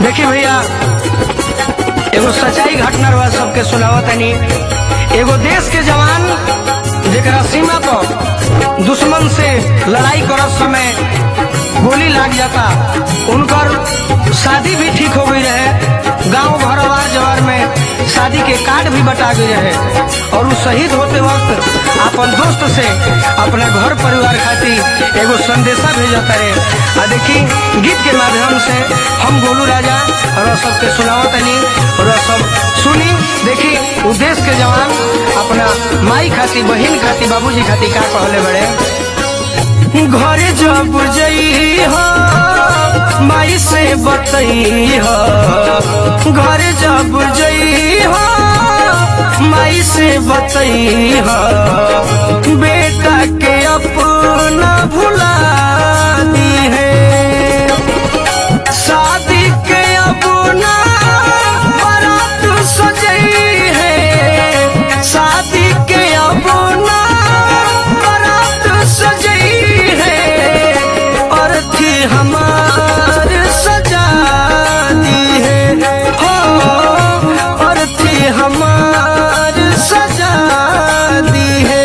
देखी भैया एगो सच्चाई घटना रहा सबके सुनावत तनी एगो देश के जवान जेकरा सीमा पर दुश्मन से लड़ाई करत समय गोली लाग जाता उनकर शादी भी ठीक हो गई रहे गांव भरवार जवार में शादी के कार्ड भी बटा गई रहे और वो शहीद होते वक्त अपन दोस्त से अपना घर परिवार खातिर एगो संदेशा भेजता रहे आ देखी गीत के माध्यम से हम गोलू राजा और सबके सुनावत तनी और सब सुनी देखी उ देश के जवान अपना माई खातिर बहन खातिर बाबूजी खातिर का कहले बड़े घरे जब जई हो माई से बतई हो घरे जब जई हो माई से बतई हो बेटा के अपना भुला दी है शादी के अपना बारात सजई है शादी के अपना बारात सजई है और थी हमार सजा दी है हो और थी हमार सजा दी है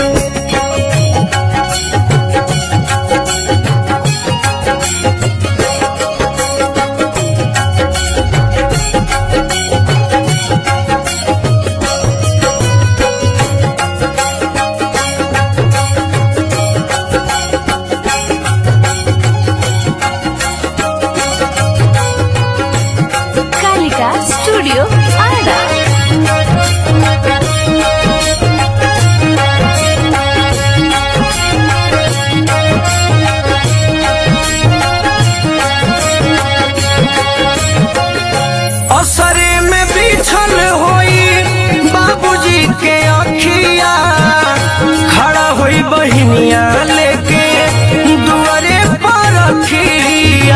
कालिका स्टूडियो आरा असरे में बिछल होई बाबूजी के अखिया खड़ा होई बहिनिया लेके दुआरे पर रखिया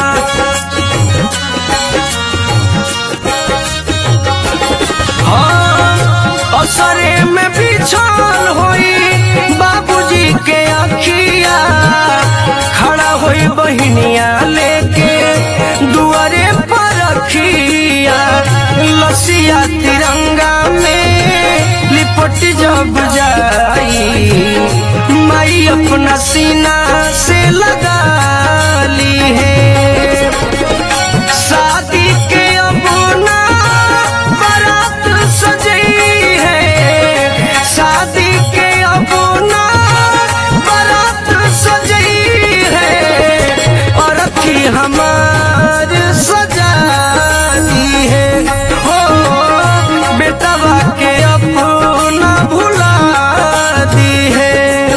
हाँ, असरे में बिछल होई बाबूजी के अखिया खड़ा होई बहिनिया लेके दुआरे पर रखिया लसिया तिरंगा में लिपट जब जाई माई अपना सीना से लगा ली है शादी के अपना बारात सजई है शादी के अपना बारात सजई है और अखी हमार सजा दी है हो बेटवा के अपना भुला दी है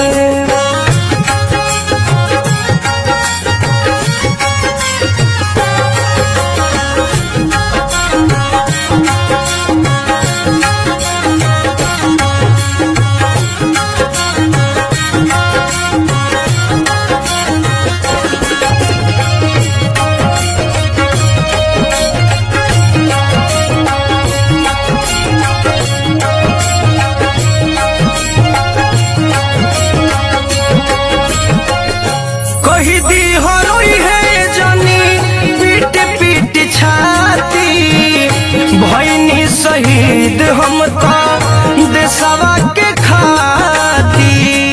कही दी हरोई है जनी पीट पीट छाती भैनी शहीद हम तो देशवा के खाती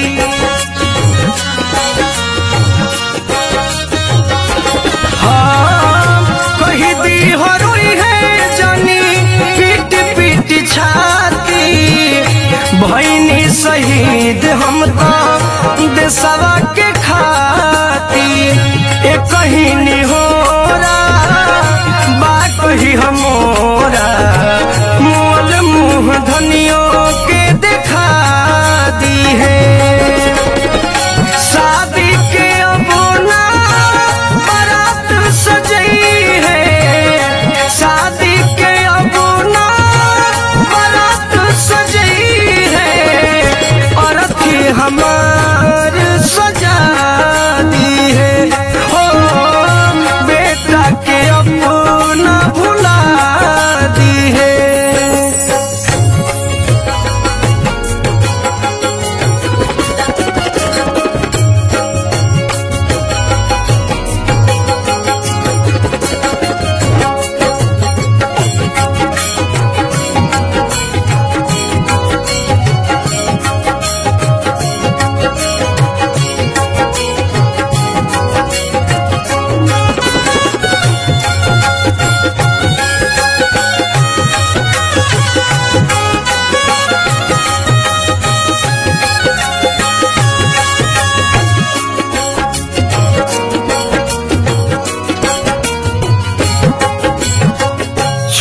हाँ, कही दी हरोई है जनी पीट पीट छाती भैनी शहीद हम तो देशवा के खातिर एक कहीं हो बा कही हमोरा मोल मुँह धनियों के देखा दी है शादी के अबोना बारात सजई है शादी के अबोना बारात सजई है और अथी हमार सजा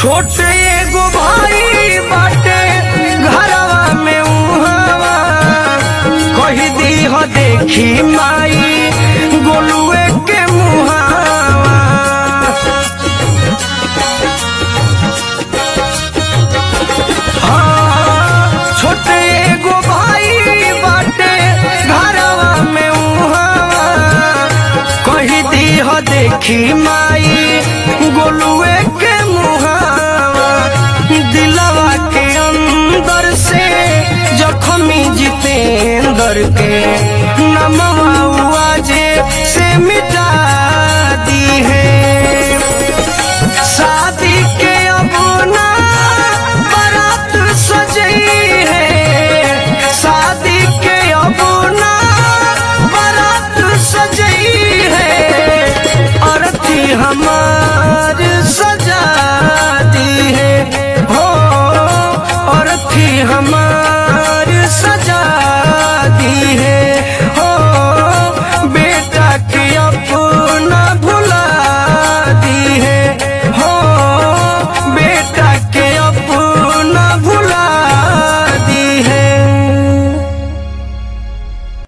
छोटे एगो भाई बाटे घरवा में उहावा कही दी हो देखी माई गोलुए के मुहावा हाँ, छोटे एगो भाई बाटे घरवा में उहावा कही दी हो देखी माई गोलुए के मुहावा दिलवा के अंदर से जखमी जितेंद्र के